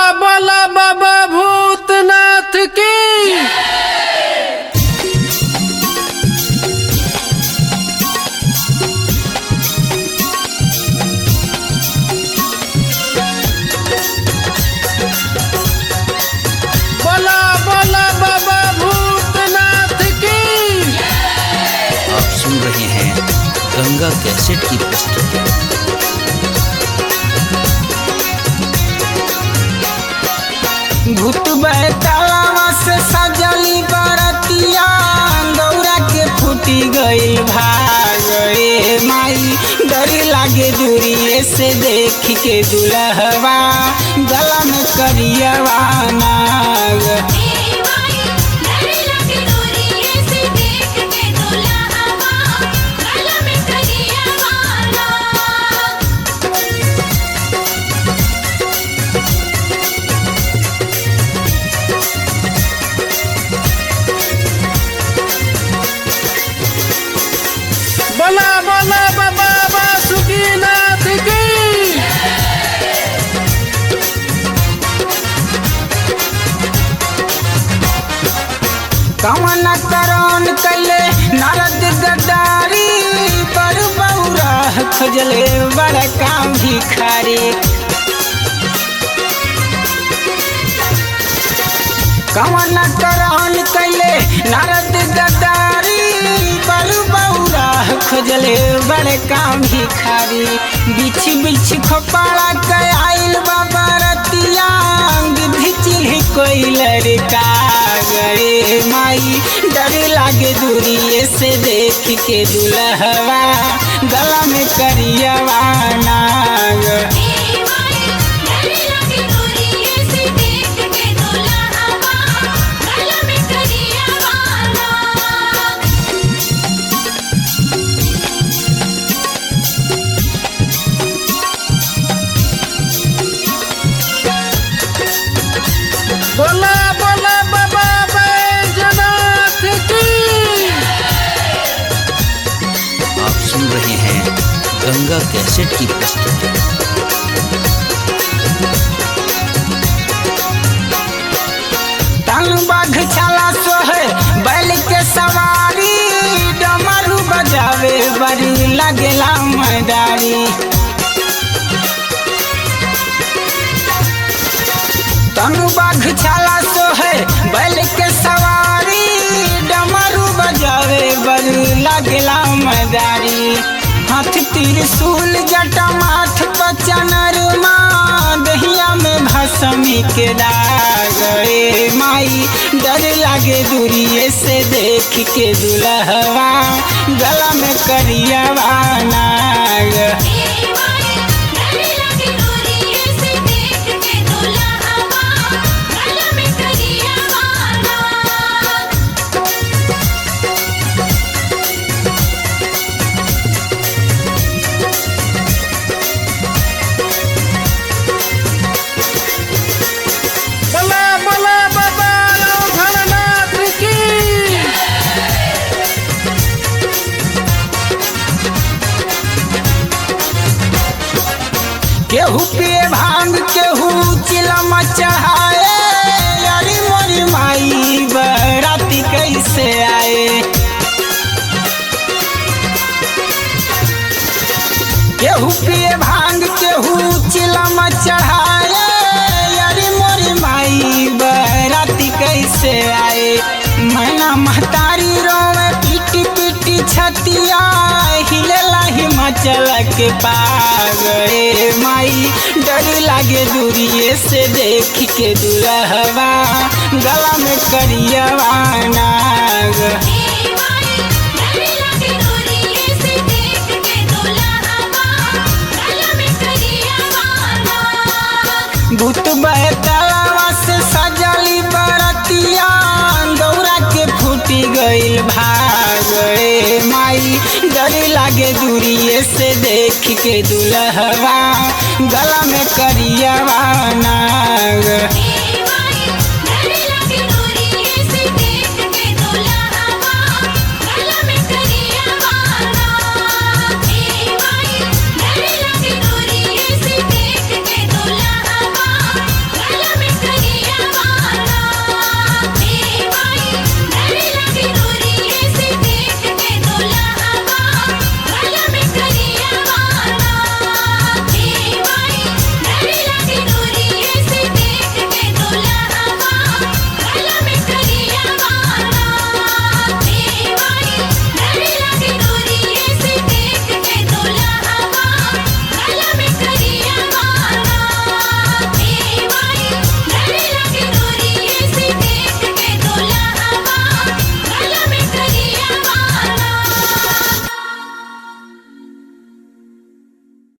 बला बाबा भूतनाथ की बला बला बाबा भूतनाथ की आप सुन रहे हैं गंगा कैसेट की प्रस्तुति भूत बैतालावा से सजली बरतिया दौरा के फूटी गई भागे माई डर लागे दूरिए से देख के दुल्हवा गला में करियवा नाग बला बला बाबा बासुकीनाथ की कवन करण कैले नारद गद्दारी पर बौरा खोजले बड़का भिखारी कवन करण कैले नारद गद्दारी पर बौरा खोजले बड़का भिखारी बिछ बिछ खोपाड़ा के आइल बाबा रतिया गिद्ध चिल्ही कोई लड़का गए माई डर लागे दूरिए से देख के दुल्हवा गला में करियवा नाग बला बला बाबा बैजनाथ की आप सुन रहे हैं गंगा कैसेट की प्रस्तुति तन बाघ छाला सोहे बैल के सवारी डमरू बजावे बड़ी लगेला मैदारी तनु बाघ छाला सोहे बैल के सवारी डमरू बजावे बड़ी लगेला मैदारी हाथ त्रिशूल जटा माथ पचनर माँ दहिया में भसमी के दाग ए माई डर लागे दूरिए से देख के दुल्हवा गला में करियवा नाग बला बला बाबा रघुनाथ की केहू पिए भांग केहू चिलम चढ़ाए अरे मोरी माई बराती कैसे आए केहू पिए भांग केहू चिलम चढ़ाए अरे मोरी माई बराती कैसे आए मैना महतारी रोवे पीटी पीटी छतिया हिलेला हिमाचल के पाग ए माई डर लागे दूरिए से देख के दुल्हवा गला में करियवा नाग भूत बहतलवा से सजली बरतिया दौरा के फूटी गइल भाग ए माई डर लागे दूरिए से देख के दुल्हवा गला में करियवा ना